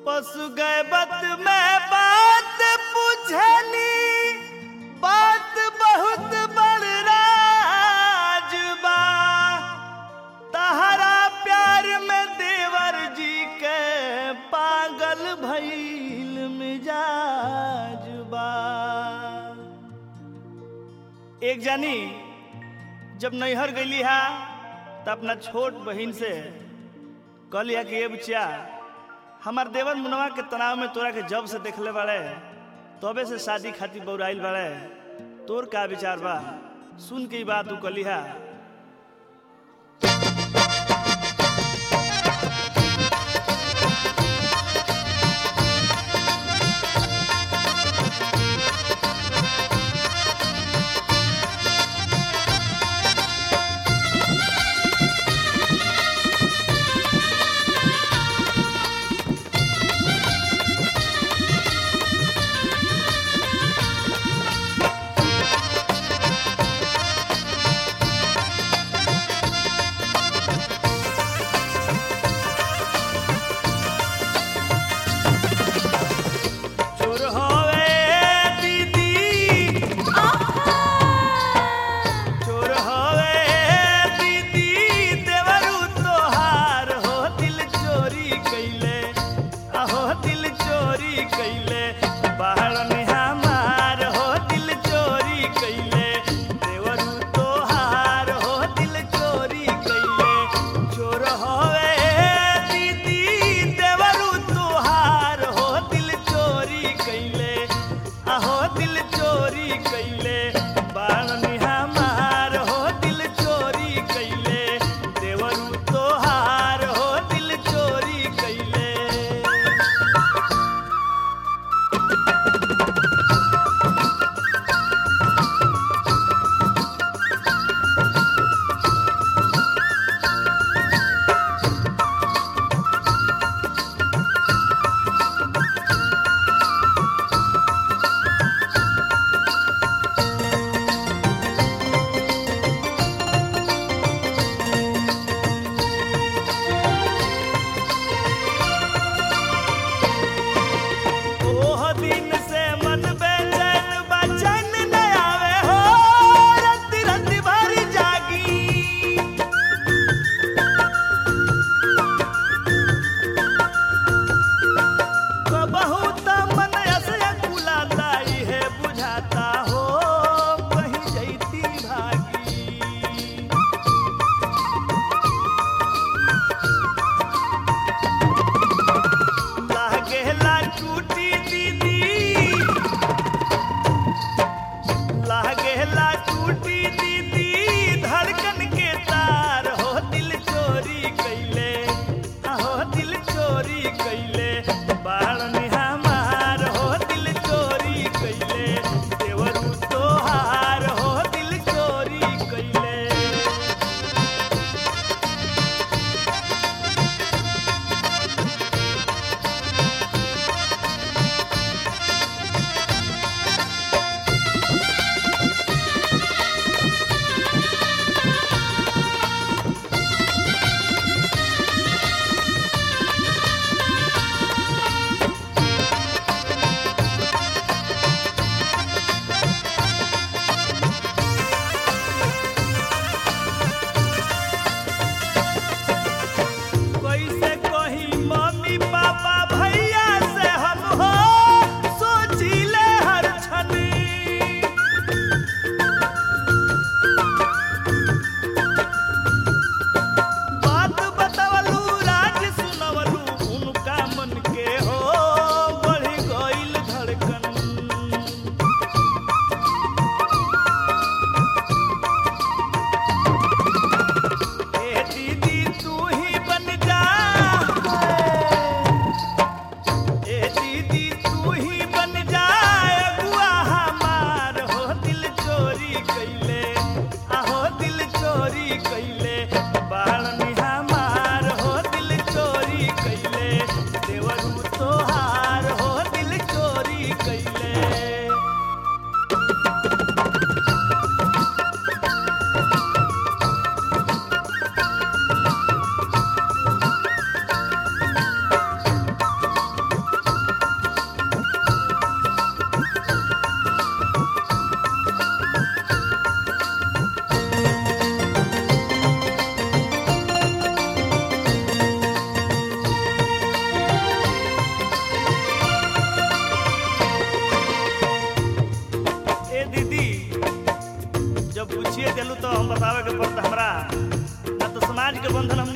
पशु गैबत में बात पूछनी बात बहुत बड़ राज बा तहरा प्यार में देवर जी के पागल भइल मिजाज बा एक जानी जब नैहर गईली हा त अपना छोट बहिन से कहलिया कि ये बच्चा हमार देवर मुनवा के तनाव में तोरा के जब से देखले बाड़े तबे से शादी खातिर बौराइल बाड़े तोर का विचार बा सुन के ई बात तू कहलिहा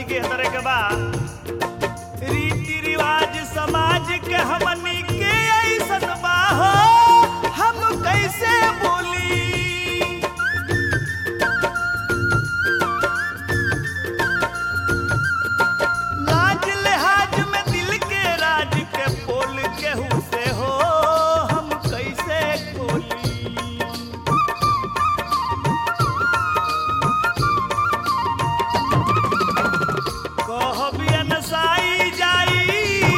के तरह के बा रीति रिवाज समाज के हमनी के ऐसन बा हो हम कैसे बोली लाज लिहाज में दिल के राज के बोल केहू से हो हम कैसे बोली कहबियन साई जाई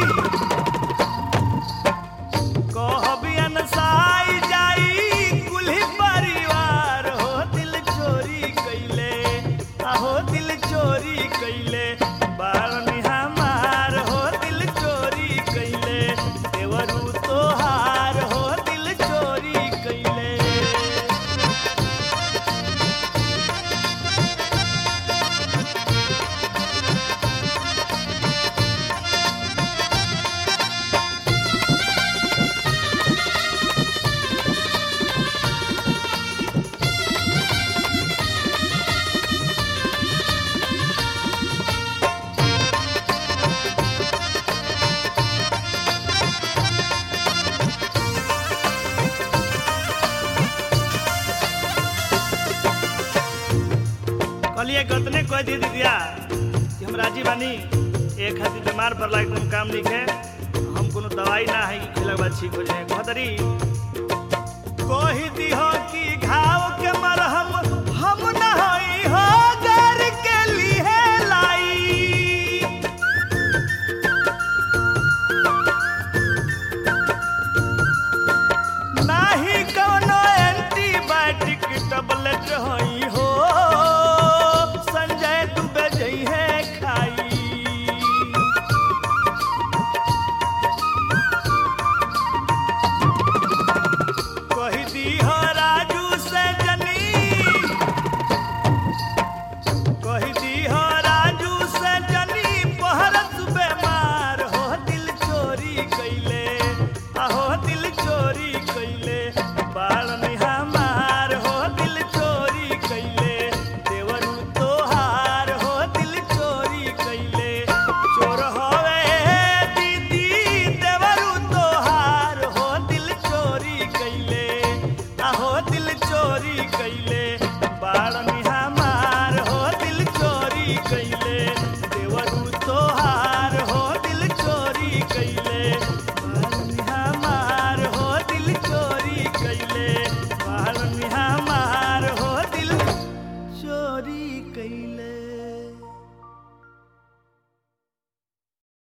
कहबियन साई जाई कुल्ही परिवार हो दिल चोरी कैले आहो दिल चोरी कैले बारनी हमार हो दिल चोरी कैले देवरू तोहार हो दिल चोरी कैले कहलिए गतने कह दी दीदिया कि हम राजी बानी एक खातिर बीमार पड़ला एकदम काम लिखे हम कोनो दवाई ना है कि खिला के बाद ठीक हो जाए कहतरी कही दी हो कि घाव